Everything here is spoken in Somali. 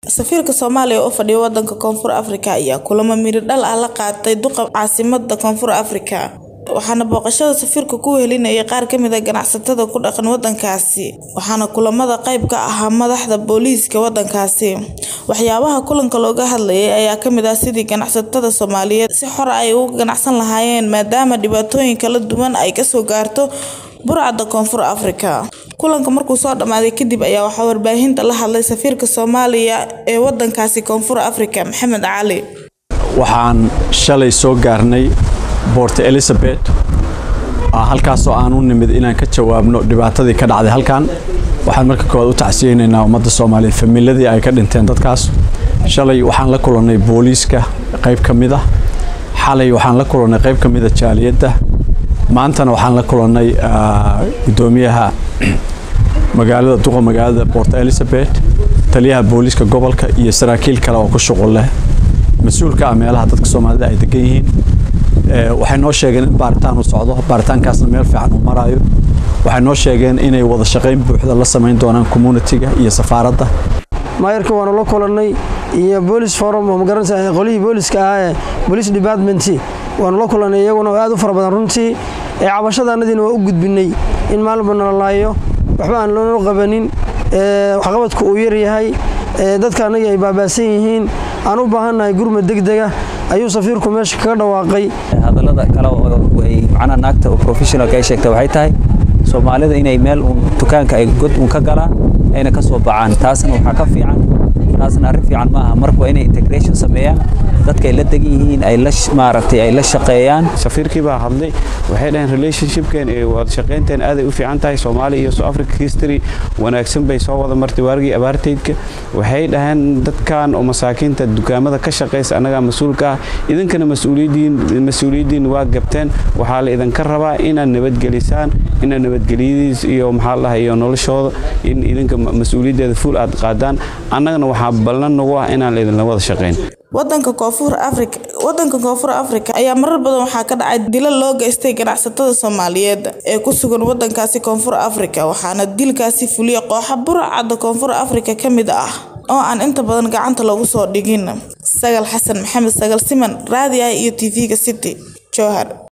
Safiirka Soomaaliya oo fadhiya wadanka Koonfur Afrika ayaa kulamo miro dhal ah la qaatay duqa caasimadda Koonfur Afrika waxaana booqashada safiirka ku wehelinayay qaar ka mid ah ganacsatada ku dhaqan wadankaasi waxaana kulamada qayb ka ahaa madaxda booliiska wadankaasi waxyaabaha kulanka looga hadlayay ayaa kamid ah sidii ganacsatada Soomaaliyeed si xor ah ay uga ganacsan lahaayeen maadaama dhibaatooyin kala duwan ay kasoo gaarto burcadda Koonfur Afrika kulanka markuu soo dhamaaday kadib ayaa waxaa warbaahinta la hadlay safiirka Soomaaliya ee wadankaasi Koonfur Afrika Maxamed Cali waxaan shalay soo gaarnay Port Elizabeth halkaasoo aan u nimid inaan ka jawaabno dhibaatadii ka dhacday halkan waxaan marka koowaad u tacsiyeynaynaa ummadda Soomaaliyeed familadii ay ka dhinteen dadkaas shalay waxaan la kulannay booliiska qayb ka mid ah xalay waxaan la kulannay qayb ka mid ah jaaliyadda maantana waxaan la kulannay gudoomiyaha magaalada duqa magaalada Port Elizabeth taliyaha booliiska gobolka iyo saraakiil kale oo ku shuqul leh mas-uulka ah meelaha dadka Soomaalida ay degan yihiin waxay noo sheegeen in baaritaan uu socdo baaritaankaasna meel fiican uu marayo waxay noo sheegeen inay wada shaqayn buuxda la samayn doonaan communitiga iyo safaaradda maayarka waanu la kulannay iyo boolis forum oo magaranaysa qolihii booliska ahaa ee police department waanu la kulannay iyaguna oo aad u fara badan runtii ee cabashadaanadiina waa u gudbinay in maalinba nala laayo waxba aan loona qabanin waxqabadku uu yar yahay dadka annagii ay baabaasan yihiin aan u baahannahay gurmad degdega ayuu safiirku meesha kaga dhawaaqay hadallada kale oo ay macnaha naagta oo professionalka ay sheegtay waxay tahay soomaalida inay meel uun dukaanka ay god uun ka galaan ayna ka soo bacaan taasna waxaa ka fiican taasna arrin fiican maaha marka waa inay integration sameeyaan dadka ay la degan yihiin ay la maaragtay ay la shaqeeyaan safiirkii baa hadlay waxay dhaheen relationshipkeen ee wada shaqaynteen aaday u fiican tahay Soomaaliya iyo South Africa history wanaagsan bay soo wada martay waargii abaarteedka waxay dhaheen dadkan oo masaakiinta dukaamada ka shaqeysa anaga mas'uulka ah idinkana mas'uuliyiin mas'uuliyiin waa gabteen waxaa la idinka rabaa inaad nabadgelisaan inaad nabadgeliyadiis iyo maxaa la iyo noloshooda in idinka mas'uuliyadeeda full aad qaadaan annagana waxaa ballan nagu ah inaan la idinla wada shaqeyn wadanka koonfur afrika wadanka koonfur afrika ayaa marar badan waxaa ka dhacay dilo loo geystay ganacsatada soomaaliyeed ee ku sugan wadankaasi koonfur afrika waxaana dilkaasi fuliya kooxa burcadda koonfur afrika ka mid ah oo aan inta badan gacanta lagu soo dhigin sagal xasan maxamed sagal siman raadi ah iyo tv-ga city jowhar